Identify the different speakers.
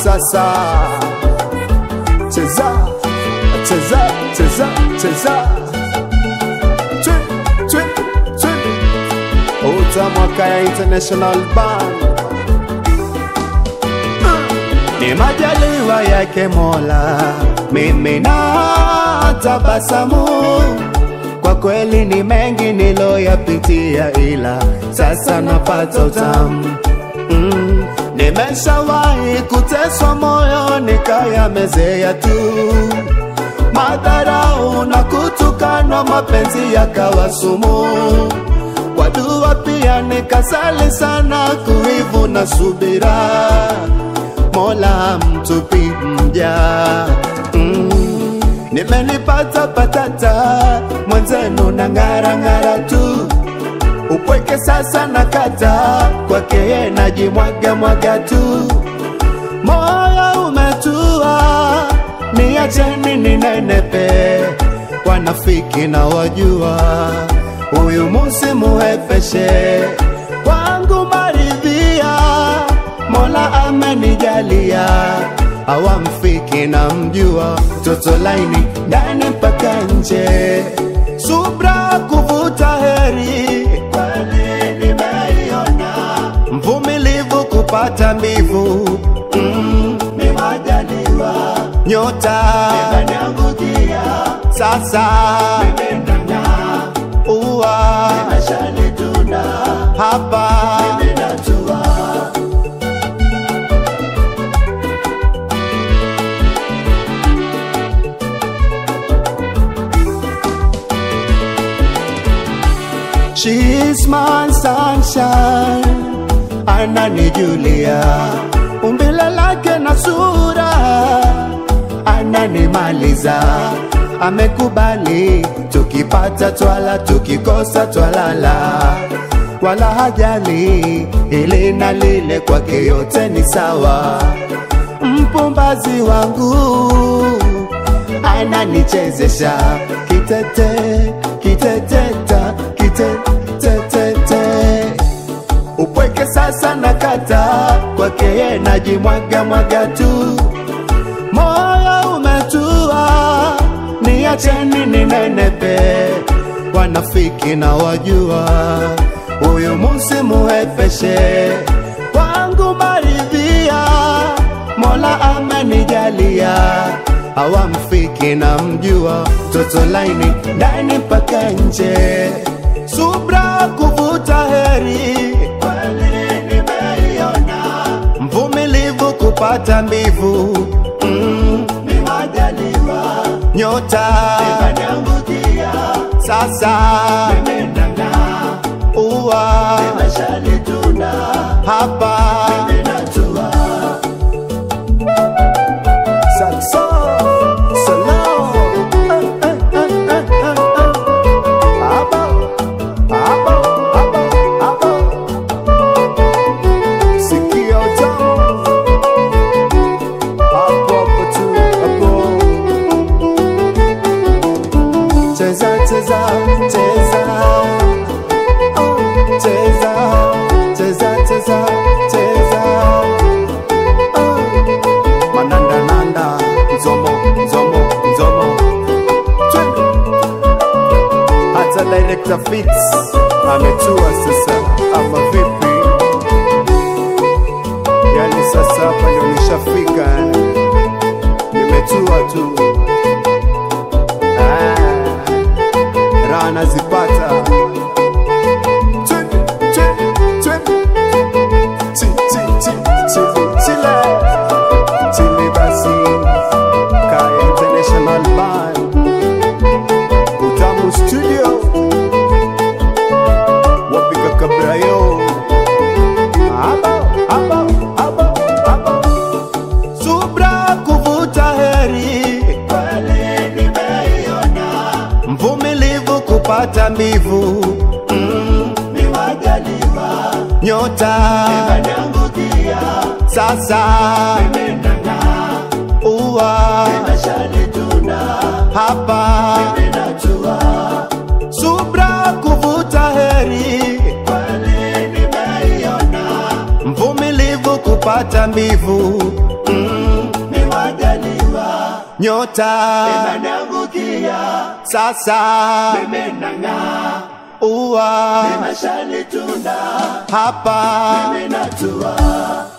Speaker 1: sasa cheza cheza cheza cheza Twi, twi, twi. utamwaka ya international band ni majaliwa yake mola mimi na tabasamu kwa kweli ni mengi niloyapitia ila sasa napata utamu mm. nimeshawahi kuteswa moyo nikayamezea tu madharau na kutukanwa mapenzi yakawa sumu kwa dua pia nikasali sana kuivu na subira mola mtupi mja mm. nimenipata patata mwenzenu na ng'ara ng'ara tu upweke sasa na kata kwake ye najimwaga mwaga tu moyo umetua niacheni ninenepe wanafiki na wajua huyu musimuhepeshe kwangu maridhia mola amenijalia awamfiki na mjua toto laini ndani mpaka nje subra kuvuta heri kweli nimeiona mvumilivu kupata mbivu mm, ni majaliwa nyota imeniangukia sasa uwa imeshanituna hapa imenatua She's my sunshine, ananijulia umbile lake na sura, ananimaliza amekubali, tukipata twala, tukikosa twalala, wala hajali ili na lile, kwake yote ni sawa. Mpumbazi wangu ananichezesha kitete kiteteta kitetetete upweke sasa na kata kwake ye najimwaga mwaga tu moyo umetua niacheni ninenepe wanafiki na wajua huyu musimuhepeshe kwangu maridhia mola amenijalia awamfiki na mjua toto laini ndani mpaka nje subra kuvuta heri kweli nimeiona mvumilivu kupata mbivu mm, ni majaliwa nyota imeniangukia sasa imenana uwa imeshanituna hapa imenatua Salsa, salam. Eh, eh, eh, eh, eh, eh. Aba, aba, aba, aba. Sikia utamu. Hapo, hapo tu, hapo. Cheza, cheza, cheza. Oh, cheza, cheza, cheza, cheza. Oh mananda nanda nzomo nzomo nzomo Twende. hata director fits ametua sasa ama vipi yani sasa hapa ndio nishafika nimetua tu Ah, raha nazipata Twende, twende, twende. Chi, chi, chi, chili, chile. Chile basi Kaya International Band Utamu Studio Wapika Kabrayo Aba, aba, aba, aba Subra kuvuta heri Kweli nimeiona Mvumilivu kupata mbivu mm, ni majaliwa Nyota imeniangukia Sasa imenana Uwa imeshanituna Hapa imenatua Subra kuvuta heri Kweli nimeiona Mvumilivu kupata mbivu mm, nyota
Speaker 2: Imeangukia,
Speaker 1: sasa
Speaker 2: imenang'aa,
Speaker 1: ua
Speaker 2: imeshalitunda,
Speaker 1: hapa
Speaker 2: imenatua.